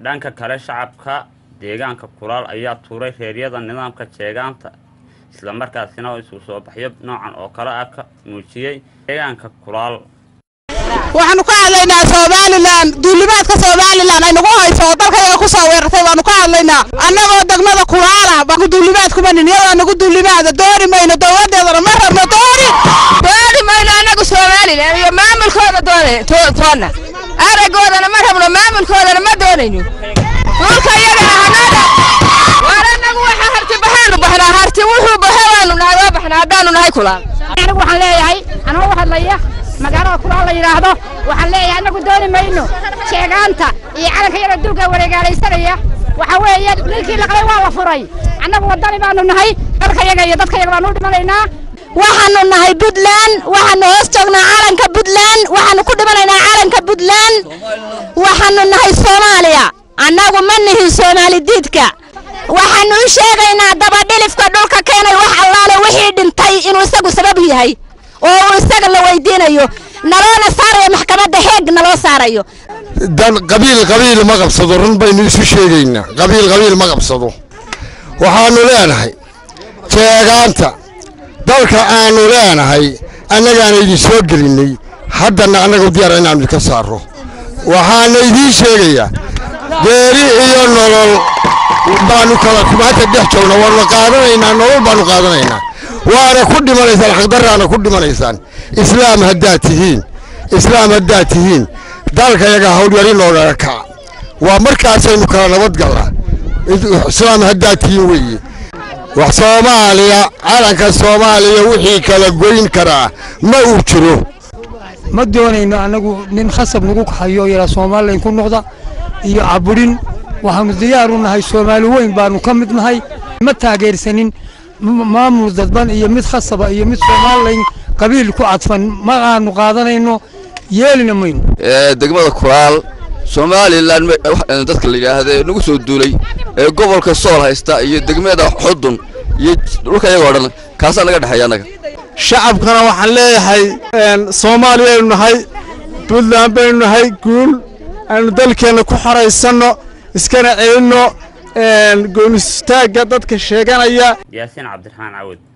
dhanka kale shacabka deegaanka kulaal ayaa tuuray reeryada nidaamka jeegaanta islamarkaasina isu soo baxyo noocan oo kale ah ka muujiyey deegaanka kulaal waxaanu ka hadlaynaa somalilan duulimaadka somalilan ay nagu hayso oo dalkayaga ku soo weerartay baanu ka hadlaynaa annagoo degmada kulaala baanu duulimaad kuma nin iyadaa nagu duulimaada dooni mayno dowladeedana ma rabno dooni dooni mayno annagu somalilan iyo maamulkooda doone toonna aragoodana ma rabno maamulkoodana ma doonayno dhulka iyaga ahanada waar annagu waxa harti baxaanu baxnaa harti wuxuu baxe waanu nahay waa baxnaa haddaanu nahay kulaal anigu waxaan leeyahay anoo u hadlaya magaalada kulaal la yidhaahdo waxaan leeyahay annagu dooni mayno sheegaanta iyo calanka yara duuga wareegaalaysanaya waxa weeye ninkii laqlay waa la furay annagu waddani baanu nahay dalkayaga iyo dadkayaga baanu u dhimanaynaa waxaanu nahay puntland waxaanu hoos joognaa calanka puntland waxaanu ku dhimanaynaa calanka puntland waxaanu nahay soomaaliya annagu ma nihin soomaali diidka waxaanu u sheegaynaa dabadhilifka dhulka keenay wax allaale wixii dhintay inuu isagu sabab yahay oo uu isaga la weydiinayo naloona saarayo maxkamadda heeg naloo saarayo dan qabiil qabiil ma qabsado run baynu isu sheegaynaa qabiil qabiil ma qabsado waxaanu leenahay jeegaanta dalka aanu leenahay annagaana idin soo gelinnay haddana annagu diyaar inaanu idinka saarro waxaana idiin sheegayaa geeri iyo nolol baanu kala maanta dhex joogna waanu qaadanaynaa nolol baanu qaadanaynaa waana ku dhimanaysaan xaqdarraana ku dhimanaysaan islaam haddaad tihiin islaam haddaad tihiin dalkayaga hawlyari noogaga kaca waa markaasaynu kala nabadgallaa islaam haddaad tihiin weeye wax soomaaliya calanka soomaaliya wixii kala goyn karaa ma uu jiro ma doonayno annagu nin khasab nagu hayo yaraa somalilan ku noqda iyo caburin waxaanu diyaar u nahay soomaali weyn baanu ka mid nahay ma taageersanin maamul dadban iyo mid khasaba iyo mid somalilan qabiil ku cadfan ma aanu qaadanayno yeelina mayno degmada kulaal somalilan dadka la yidhaahda ee nagu soo duulay ee gobolka sool haysta iyo degmada xudun iyo dhulka iyagoo dhan kaasaa naga dhexeeya annaga shacabkana waxaan leeyahay soomaaliya aynu nahay puntland baynu nahay guul aynu dalkeenna ku xoraysanno iskana celinno goonistaagga dadka sheeganaya yaasiin cabdiraxmaan cawad